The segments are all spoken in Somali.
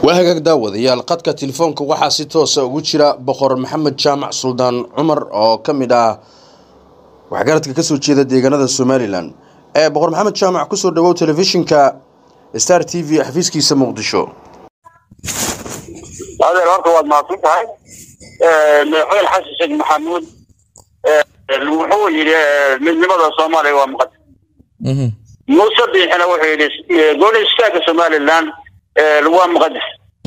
waa hagaag daawadayaal qadka telefoonka waxaa si toosa ugu jira boqor maxamed jaamac suldaan cumar oo ka mid ah waxgaradka kasoo jeeda deegaanada somalilan ee boqor maxamed jaamac kusoo dhawow telefishinka star t v xafiiskiisa muqdisho adeer horta waad mahadsan tahay madaxweyne xasan sheekh maxamuud wuxuu yidhi midnimada soomaaliya waa muqadas muuse biixina wuxuu yidhi gooni istaagga somalilan waa muqadas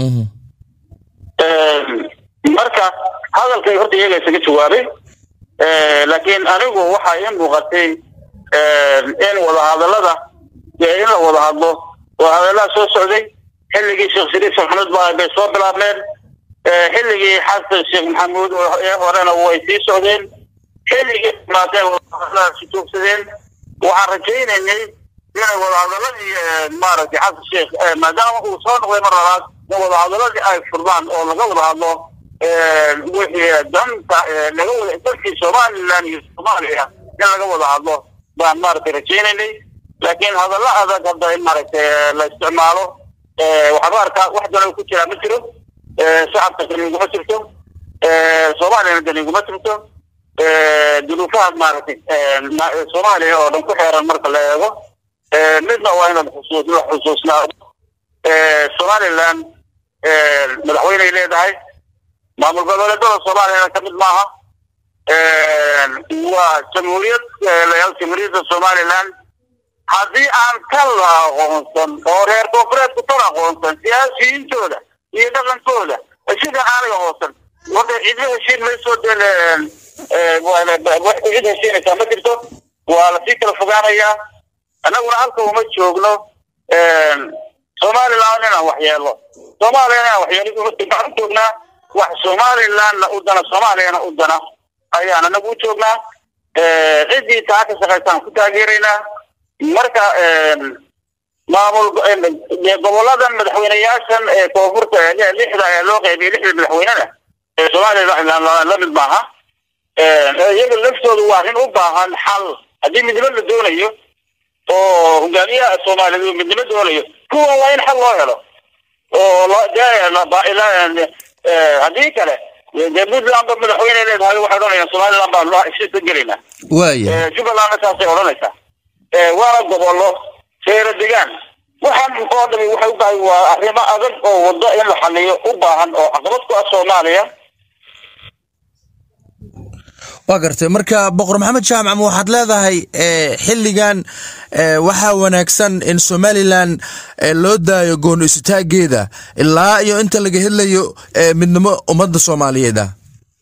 marka hadalkay horta iyaga isaga jawaabay laakiin anigu waxaa ii muuqatay in wadahadalada in la wada hadlo wadahadalaha soo socday xilligii sheekh shariif maxamuud ba bay soo bilaabmeen xilligii xasan sheekh maxamuud ee horena way sii socdeen xilligii dhamaatee wadahadaladaasi joogsadeen waxaan rajaynaynay inay wadahadaladii maaragtay xasan sheekh maadaama uu soo noqday mar labaad in wadahadaladii ay furdaan oo laga wada hadlo wixii danta laga wada dalkii somaliland iyo soomaaliya in laga wada hadlo baan maaragtay rajaynaynay laakiin hadallo adag hadda in maaragtay la isticmaalo waxaan u arkaa wax dana ku jiraa ma jiro shacabka dani iguma jirto soomaaliyana dani iguma jirto dunuufahaas maaragtay soomaaliya oo dhan ku xeeran marka la eego midna waa inaad xusuus la xusuusnaado somaliland madaxweyney leedahay maamul goboleedada soomaaliyana ka mid maaha waa jamhuuriyad layaal jamhuuriyadda somaliland haddii aan tan la aqoonsan oo reer koonfureedku tan aqoonsan siyaasiyiintooda iyo dhaqankooda sida aanay aqoonsan wada cidlo heshiin mayso dee cid heshiinaysaa ma jirto waa lasii kala fogaanayaa annaguna halka uma joogno somaliland inaan waxyeelo soomaaliya inaan waxyeelo waxaan u joognaa wax somalilandna u dana soomaaliyana u dana ayaan anagu u joognaa ciddii taa ka shaqaysaan ku taageeraynaa marka maamul goboladan madaxweyneyaashan ee koonfurta lixda ee loo qaybiyay lixda madaxweynena ee somaliland la mid maaha iyaga laftoodu waa arrin u baahan xal haddii midnimo la doonayo oo hogaamiyaha soomaaliyeed uu midnimo doonayo kuwan waa in xal loo helo oo haddii kale dee puntland ba madaxweyne leedahay waxay odhanayaan somaliland baa loo heshiis ka gelaynaa waaya jubbalandna saasay odhanaysaa waana gobollo feero degaan waxaan oo dhami waxay u baahan waa arrimo adag oo waddo in la xaliyo u baahan oo caqabad ku ah soomaaliya waa gartay marka boqor maxamed jaamac ma waxaad leedahay xilligan waxaa wanaagsan in somalilan loo daayo gooni isutaageeda ilaa iyo inta laga hedlayo midnimo ummadda soomaaliyeed ah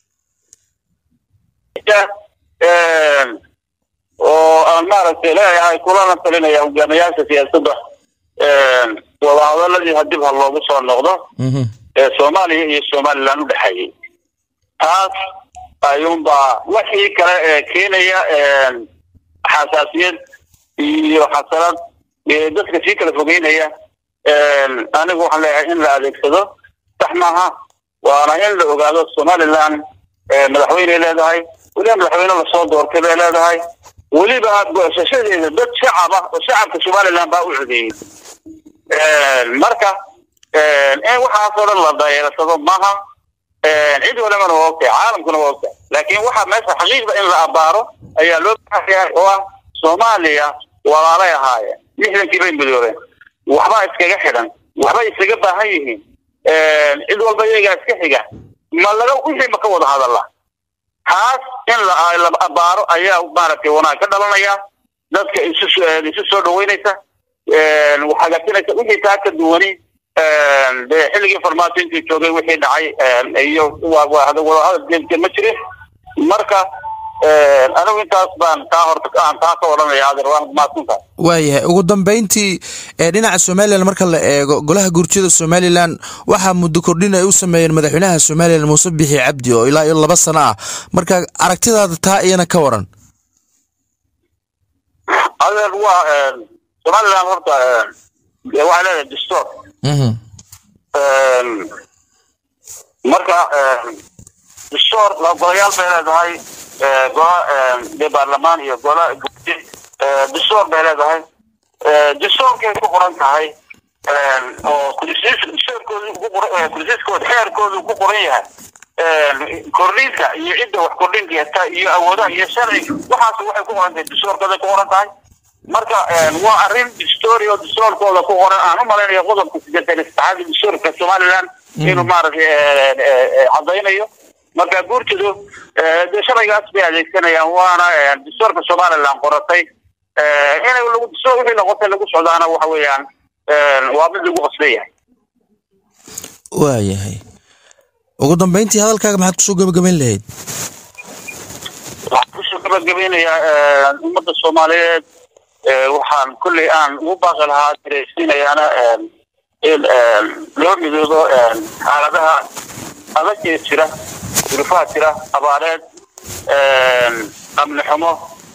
oo aan maaragtay leeyahay kulana talinaya hogaamiyaasha siyaasadda wadahadaladii hadib ha loogu soo noqdo ee soomaaliya iyo somaliland u dhexeeyey taas ayuunbaa wixii kale ee keenaya xasaasiyad iyo xasanad dadka sii kala fogeynaya anigu waxaan leeyahay in la adeegsado sax maaha waana in la ogaado somaliland madaxweyney leedahay weliba madaxweyne lasoo doortay bay leedahay weliba goosashadeeda dad shacab ah oo shacabka somaliland baa u codeeyey marka in waxaasoo dhan la dayeersado maaha cid walibana waa ogtahay caalamkuna waa ogtahay laakiin waxaa meesha xaqiiqda in la abaaro ayaa loo baahan yahay oo ah soomaaliya walaalay ahaayeen lixdankii bay midoobeen waxbaa iskaga xidhan waxbay isaga baahan yihiin cid walba iyagaa iska xiga ma laga wixii ma ka wada hadalla taas in la abaaro ayaa maaragtay wanaag ka dhalanaya dadka isu isu soo dhaweynaysa hagaajinaysa wixii taa ka duwani dee xilligii farmaajo intii joogay wixii dhacay iyo wadahadal jeemke ma jirin marka anigu intaas baan taa horta aan taa ka odhanaya adeer waan mahadsantahay waayahay ugu dambeyntii dhinaca somalilan marka la eego golaha gurjada somalilan waxaa muddo kordhin ay u sameeyeen madaxweynaha somalilan muuse bixi cabdi oo ilaa iyo laba sano ah marka aragtidaada taa iyana ka waran adeer waa somaliland horta waxay leedahay dastuur marka dastuur golayaal bay leedahay gola dee baarlamaan iyo gola dastuur bay leedahay dastuurkay ku qoran tahay oo kursiiskooda xeerkooda ku qoran yahay kordhinta iyo cidda wax kordhin karta iyo awoodaha iyo sharci waxaas waxay ku qoran tahay dastuurkooda ku qoran tahay marka waa arrin distoori oo dastuurkooda ku qoran aan u malaynayo qodobka sideetan saddexaad dastuurka somaliland inuu maaragtay caddaynayo marka guurtidu dee sharcigaas bay adeegsanayaan waana dastuurka somaliland qoratay inay lagu dastuur wixii noqotay lagu socdaana waxa weeyaan waa mid lagu qasban yahay waayahay ugu dambeyntii hadalkaaga maxaad kusoo gabagabayn lahayd waxaan kusoo gabagabeynayaa ummadda soomaaliyeed waxaan kolley aan ugu baaqi lahaa dareysiinayaana in loo midoobo xaaladaha adag ee jira durufaha jira abaareed amni xumo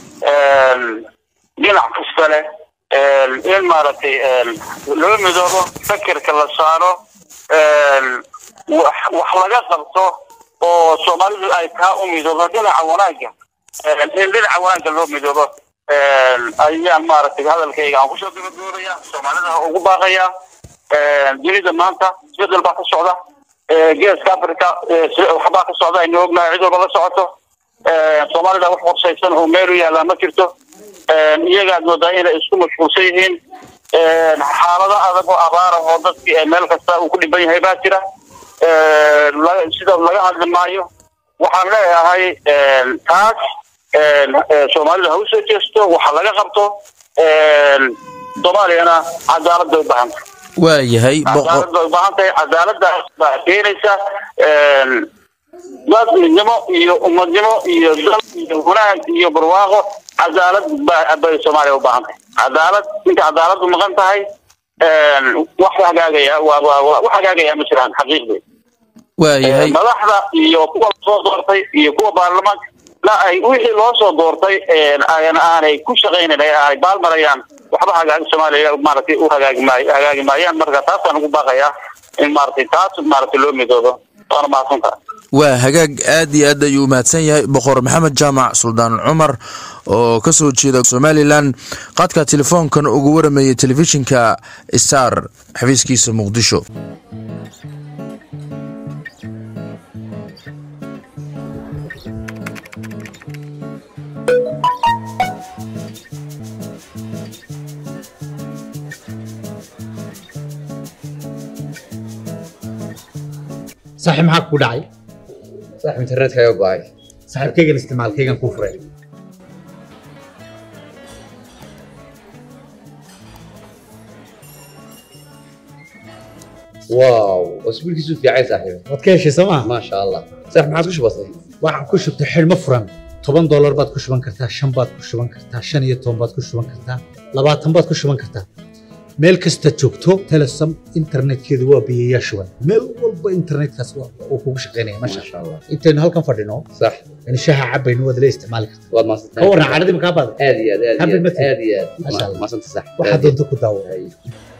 dhinac kasta leh in maaragtay loo midoobo fakerka la saaro wax laga qabto oo soomaalidu ay taa u midoobo dhinaca wanaagga in dhinaca wanaagga loo midoobo ayaan maaragtay hadalkayga aan kusoo gabagaboobaya soomaalida ugu baaqaya dunida maanta isbedel baa ka socda geeska africa waxbaa ka socda aynu ognahay cid walba la socoto soomaalida wax qorsaysan oo meel u yaallaa ma jirto iyagaad moodaa inay isku mashquulsan yihiin xaalado adag oo abaara oo dadki meel kasta uu ku dhiban yahay baa jira sida laga hadli maayo waxaan leeyahay taas soomaalida ha usoo jeesto waxa laga qabto soomaaliyana cadaalad bay u baahan tahay waayahay cadaalad bay u baahan tahay cadaaladaas baa keenaysa dad midnimo iyo ummadnimo iyo dal iyo wanaag iyo barwaaqo cadaalad bay soomaaliya u baahan tahay cadaalad inta cadaaladu maqan tahay wax hagaagaya wax hagaagaya ma jiraan xaqiiqdii waayahay madaxda iyo kuwa soo doortay iyo kuwa baarlamaanka la ay wixii loo soo doortay aanay ku shaqaynayn ay baalmarayaan waxba hagaagi soomaaliya maaragtay u hagaagi maayo hagaagi maayaan marka taasaan ugu baaqayaa in maaragtay taas maaragtay loo midoobo waana mahadsantaha waa hagaag aad iyo aad ayuu umahadsan yahay boqor maxamed jaamac suldaan cumar oo ka soo jeeda somalilan qaadka telefoonkan ugu waramayay telefishinka star xafiiskiisa muqdisho saaxiib maxaa ku dhacay صاحب انترنت كايو باي saaxiibkaygan isticmaalkaygan kuu furay واو اسبوع كيسو في عايز صاحبي waad ka heshay sooma ما شاء الله صاحب ما عاد وش بسيط waxaan ku shubtay xidhmo furan toban doolar baad ku shuban kartaa shan baad ku shuban kartaa shan iyo toban baad ku shuban kartaa labaatan baad ku shuban kartaa meel kasta joogto telesom internetkeedu waa biyayaa shuban meel walba internetkaas waa- uu kugu shaqaynaya ما masha شاء الله intaynu halkan fadhino صح in shaha cabaynu waad la isticmaali kartaa والله ما صدقت ka warran caradii makaa baada هذه هذه حبل هذه مثل. هذه ما شاء الله. ما صدقت صح waxaad doonto ku daawo أي.